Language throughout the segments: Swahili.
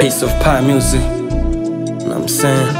Piece of pie music. Know what I'm saying?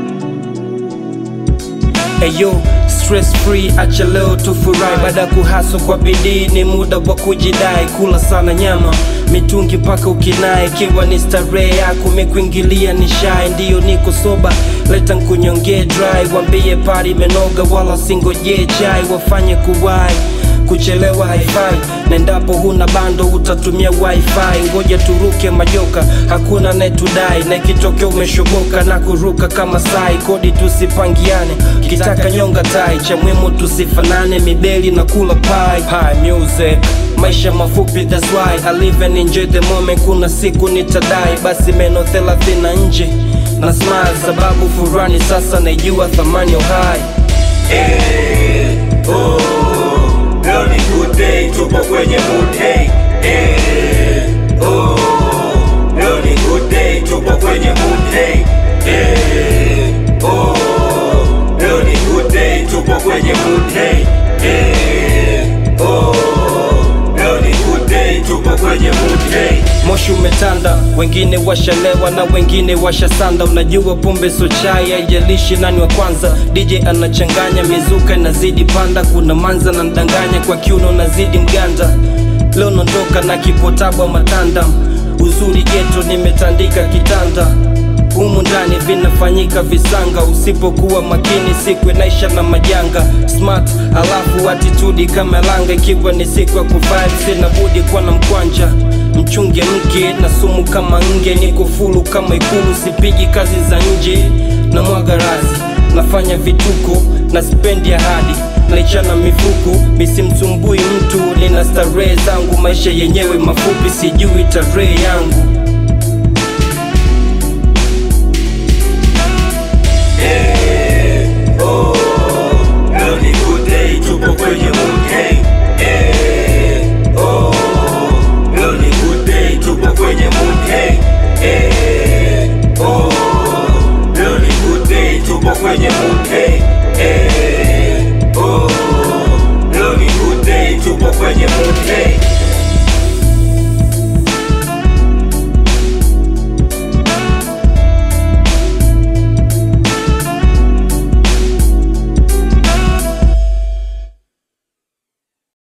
Eyo, stress free, acha leo tufurahi. Baada ya kuhaso kwa bidii, ni muda wa kujidai. Kula sana nyama mitungi mpaka ukinai, ikiwa ni starehe yako mekuingilia ni shai. Ndiyo niko soba, leta nkunyongee dry, wambie pari imenoga, wala singojee chai, wafanye kuwai kuchelewa haifai nendapo huna bando utatumia wifi ngoja turuke majoka hakuna netudai na ikitokea umeshoboka na kuruka kama sai kodi tusipangiane kitaka nyonga tai cha muhimu tusifanane mibeli na kula pai Pie music maisha mafupi that's why I live and enjoy the moment kuna siku nitadai basi meno 30 na nje na smile sababu furani sasa naijua thamani ya uhai Leo ni good day, tupo kwenye mood hey. Eh, oh. Leo ni good day, tupo kwenye mood hey. Eh, oh. Leo ni good day, tupo kwenye mood hey. Eh, oh. Leo ni good day, tupo kwenye mood hey. Moshi umetanda, wengine washalewa na wengine washasanda. Unajua pombe so chai, haijalishi nani wa kwanza. DJ anachanganya, mizuka inazidi panda, kuna manza na ndanganya, kwa kiuno nazidi mganda. Leo naondoka na kipotabwa matanda, uzuri geto nimetandika kitanda humu ndani vinafanyika visanga, usipokuwa makini siku inaisha na majanga. Smart alafu attitude kama langa, ikiwa ni siku ya kuvibe, sina budi kuwa na mkwanja mchunge mke na sumu kama nge, niko fulu kama ikulu, sipigi kazi za nje na mwaga razi, nafanya vituko na spendi ahadi naichana mifuko, misimsumbui mtu, nina starehe zangu, maisha yenyewe mafupi, sijui tarehe yangu